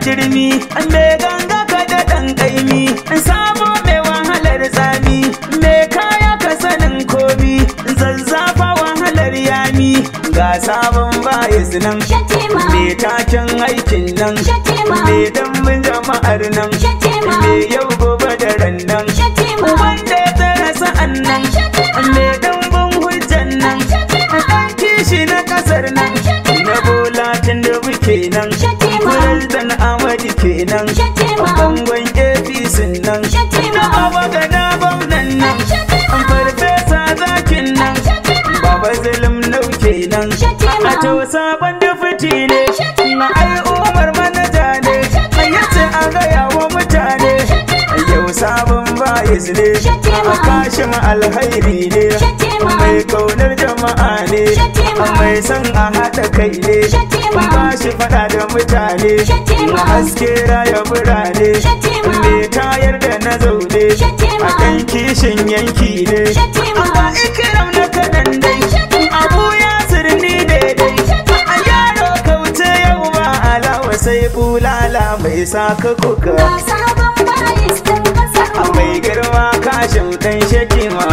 jirmi me ganga ka da ɗan ƙaimi sabo mai wahalar tsami me kaya ka sanin komi zazzafa wahalar yami ga sabon bayis nan Shatima. me taken aikin nan Shatima. me dambin jama'ar nan Shatima. me yau gobe da ran nan Shatima. wanda ya tsara sa'an nan Shatima. me dambin hujjan nan Shatima. ɗan kishi na ƙasar nan Shatima. na bola tun da muke nan Shatima. President Ahmadu kenan Shatima. bangon APC nan Shatima. na baba ga na gwamnan nan Shatima. farfesa zakin nan Shatima. baba zulum nau kenan Shatima. a to sabon dufiti ne Shatima. na ai umar manaja ne a yace a gaya wa mutane yau sabon bayis ne Shatima. a kashin alhairi ne Shatima. mai kaunar jama'a ne Shatima. mai son a haɗa kai ne Shatima. ba shi faɗa da mutane Shatima. a haske raya birane Shatima. mai tayar da na zaune Shatima. a kan kishin yanki ne Shatima. a ikiram na kaɗan dai Shatima. abu ya sirni daidai a yaro kauce yau ba alawa sai bulala mai saka kuka Ga sabon bayis ɗin ƙasar a mu. mai girma kashin ɗan shakima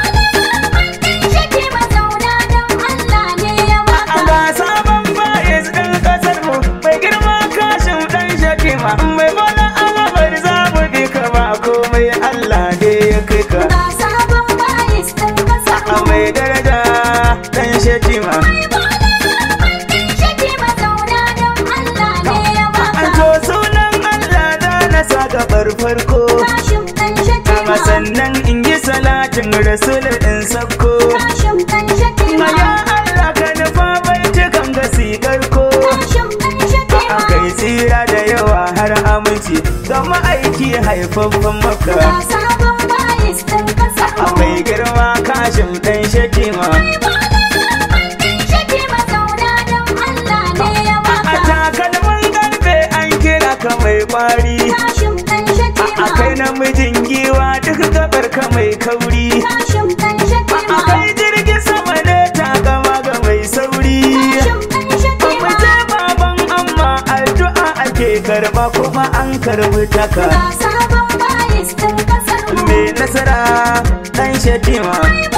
Shatima zauna don Allah ne ya a baka. ga sabon bayis ɗin ƙasar mu mai girma kashin ɗan shakima mai bola alamar zamu bi ka ba komai Allah ne ya kai ka Ga sabon bayis ɗin ƙasar a mu. mai daraja ɗan shakima Shatima zauna don Allah ne ya an baka. to sunan Allah da na sa gabar farko Kashim ɗan Kama Shatima. sannan in yi salatin rasul in sakko Kashim ɗan Shatima. Maya Allah ka nufa bai cikan gasikar ko Kashim ɗan Shatima. Akai tsira da yawa har aminci ga ma'aiki haifaffen maka Ga sabon bayis ɗin ƙasar A mu. mai girma kashin ɗan shakima Shatima zauna don Allah ne ya A baka. takalmin karfe an kira ka mai kwari Kashim ɗan Shatima. A kai namijin giwa duk gabar ka mai kauri Kashim ɗan Shatima. Akai jirgin sama ne takama ga mai sauri Kashim ɗan Shatima. Mace baban amma addu'a ake karba kuma an karbi taka Ga sabon bayis ɗin ƙasar mu. mai nasara dan shatima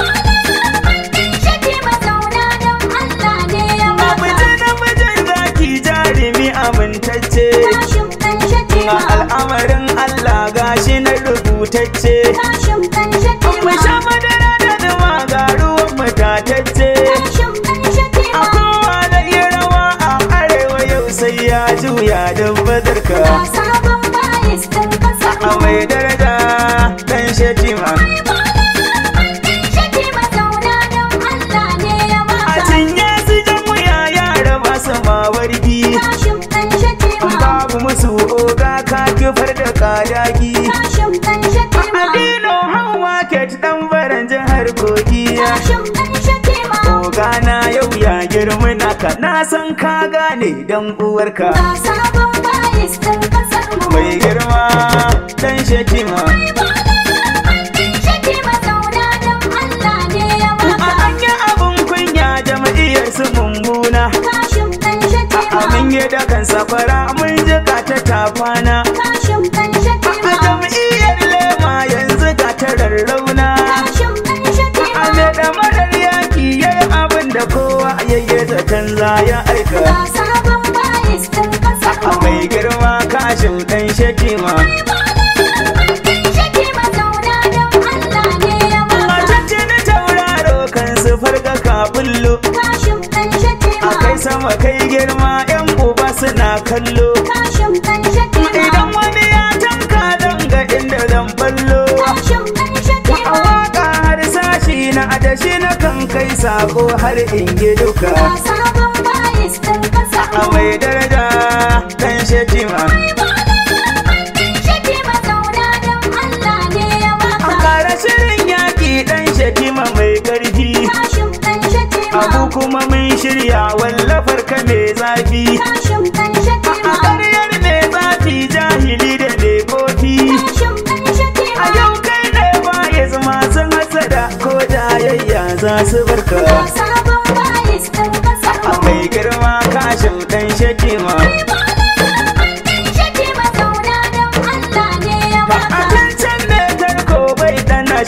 Shatima zauna don Allah ne ya baka. Mace namijin zaki jarumi amintacce Kashim ɗan Ga Shatima. al'amarin Allah gashi na rubutacce Kashim ɗan Mu Shatima. sha madara da zuma ga ruwan matatacce Kashim ɗan A Shatima. kowa da yi rawa a arewa yau sai ya juya don badarka Ga sabon bayis ɗin ƙasar A mu. mai daraja dan shatima Shatima zauna don Allah ne ya A baka. cinye su jan wuya yara masu mawarki Kashim ɗan Shatima. Babu musu oga ka kifar da kadaki Kashim ɗan Shatima. Adino hawa ket dan baran jihar kogi Kashim ɗan Shatima. Oga na yau ya girma naka na san ka gane dan uwarka Ga sabon bayis ɗin ƙasar mu. Mai girma dan shatima Shatima zauna don Allah ne ya A baka. anya abun kunya jama'iyyar su mummuna Kashim ɗan Shatima. A mun yi dakan safara mun jika ta tafana Kashim ɗan A Shatima. jam'iyyar lema yanzu ga ta rarrauna Kashim ɗan A Shatima. me da marar yaki yayi abin da kowa yayye zaton za ya aika Ga sabon bayis ɗin ƙasar A mu. mai girma kashin ɗan shatima Shatima zauna don Allah ne ya A baka. cece na tauraro kan su farga kabullo Kashim ɗan Shatima. A kai sama kai girma yan uba suna kallo Kashim ɗan Shatima. Idan wani ya tanka don ga inda zan ballo Kashim ɗan A Shatima. waka har sashi na adashi na kan kai sako har in yi duka Ga sabon bayis ɗin ƙasar A mu. mai daraja ɗan shatima Shatima zauna don Allah ne ya A baka. kara shirin yaƙi ɗan shatima mai ƙarfi Kashim ɗan Shatima. Abu kuma mun shirya wallafar ka mai zafi Kashim ɗan A Shatima. ƙaryar mai zafi jahili da mai kofi Kashim ɗan A Shatima. yau kai ne ba ya zama sun hasada ko jayayya za su barka Ga sabon bayis ɗin ƙasar A mu. mai girma kashin ɗan shatima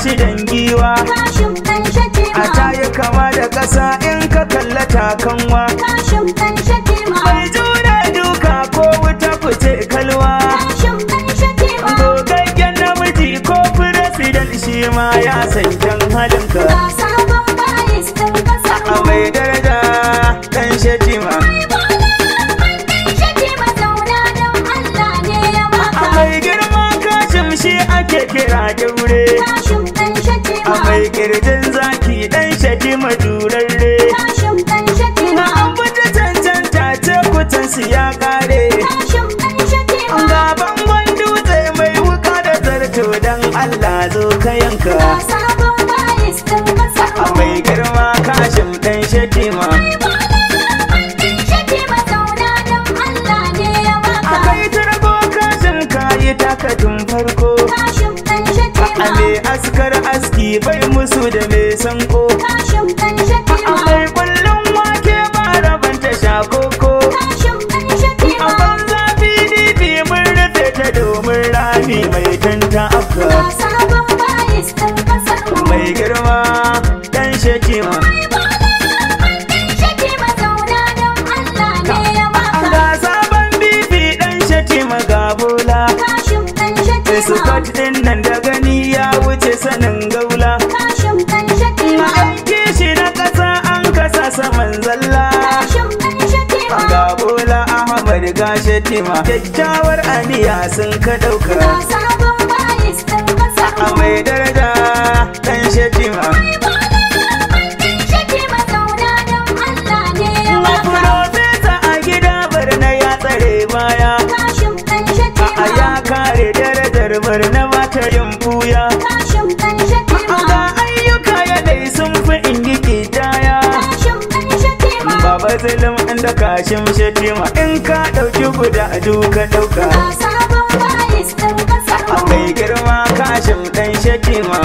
furesidan giwa Kashim ɗan a shatima. tayi kama da ƙasa in ka kalla takanwa Kashim ɗan shatima. mai jure duka ko wuta fice kalwa Kashim ɗan shatima. gogaggen namiji ko furesidan shi ma ya san kyan halinka Ga sabon bayis ɗin ƙasar a mu. mai daraja dan shatima Ɗan shatima zauna don Allah ne ya a maka. mai girma kashim shi ake kira kyaure Kashim ɗan a shatima. mai kirjin zaki dan shatima durarre Kashim ɗan na shatima. an fita cancanta ce kutansu ya kare Kashim ɗan shatima. ga bangon dutse mai wuka da zarto dan Allah zo ka yanka Ga sabon bayis ɗin ƙasar a mu. mai girma kashim dan shatima Ɗan shatima zauna don Allah ne ya maka. akai turbo kashim kayi takatun farko Kashim ɗan a shatima. me askar aski bai musu da me sanko Kashim ɗan shatima. Akwai kullum wake ba rabanta shakoko Kashim ɗan A shatima. banza PDP mun rufe ta domin rami mai tanta afka Ga sabon bayis ɗin ƙasar mu. Mai girma dan shekima Ɗan shatima zauna don Allah ne ya maka. Ga sabon bibi dan shekima ga bola Kashim ɗan shatima. Scott din nan da gani ya wuce sanin gaula Kashim ɗan Na shatima. aiki shi na ƙasa an kasa saman zalla Kashim ɗan shatima. Ga bola Ahmad ga shetima Kyakkyawar aniya sun ka ɗauka Ga sabon bayis ɗin ƙasar a mu. mai daraja dan shetima Ɗan shatima zauna don Allah ne ya na maka. profesa a gida barna ya tsare baya Kashim ɗan a shatima. ya kare darajar barna ba ta yin buya Kashim ɗan shatima. ga ayyuka yanayi sun fi in yi kitaya Kashim ɗan shatima. baba zulum inda kashin shetima in ka ɗauki guda duka ɗauka Ga sabon bayis ɗin ƙasar a mu. mai girma kashin ɗan shetima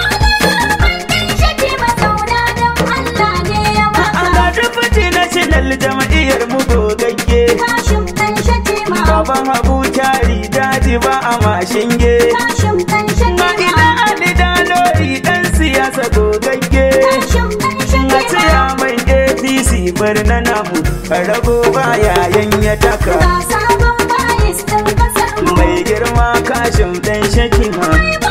Ɗan shatima zauna don Allah ne ya a maka. ga dufuti national jama'iyyar mu gogagge Kashim ɗan shatima. baban habu kyari daji ba a mashinge Kashim ɗan Ma shatima. ina Ali Dalori dan siyasa gogagge Kashim ɗan Na shatima. tsaya mai APC bar na namu rago ba yayan ya taka Ga sabon bayis ɗin ƙasar mu. Mai girma kashin dan shakima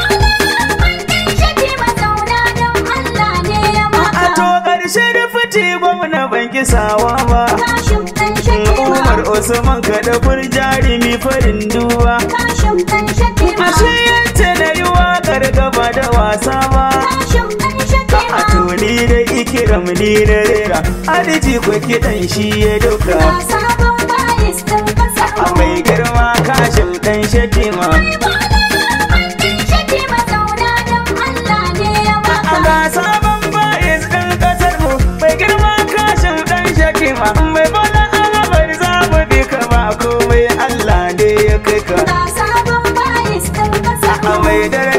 Ɗan shatima zauna don Allah ne ya A to maka. ƙarshe da fiti gwamna ban kisawa ba Kashim ɗan shatima. Umar Usman kaɗa jarumi farin duba Kashim ɗan shatima. Ashe yace na yi waƙar gaba da wasa ba Kashim ɗan A shatima. tuni da ikiram ni da rera Aliji ko kiɗan shi ya dauka Ga sabon bayis ɗin ƙasar A mu. mai girma kashin ɗan shatima Ɗan shatima zauna don Allah ne ya A maka. ga sabon bayis ɗin ƙasar mu Mai girma kashin ɗan shatima Mai bala alamar za mu bi ka ba komai Allah ne ya kai ka Ga sabon bayis ɗin ƙasar A mu. mai dare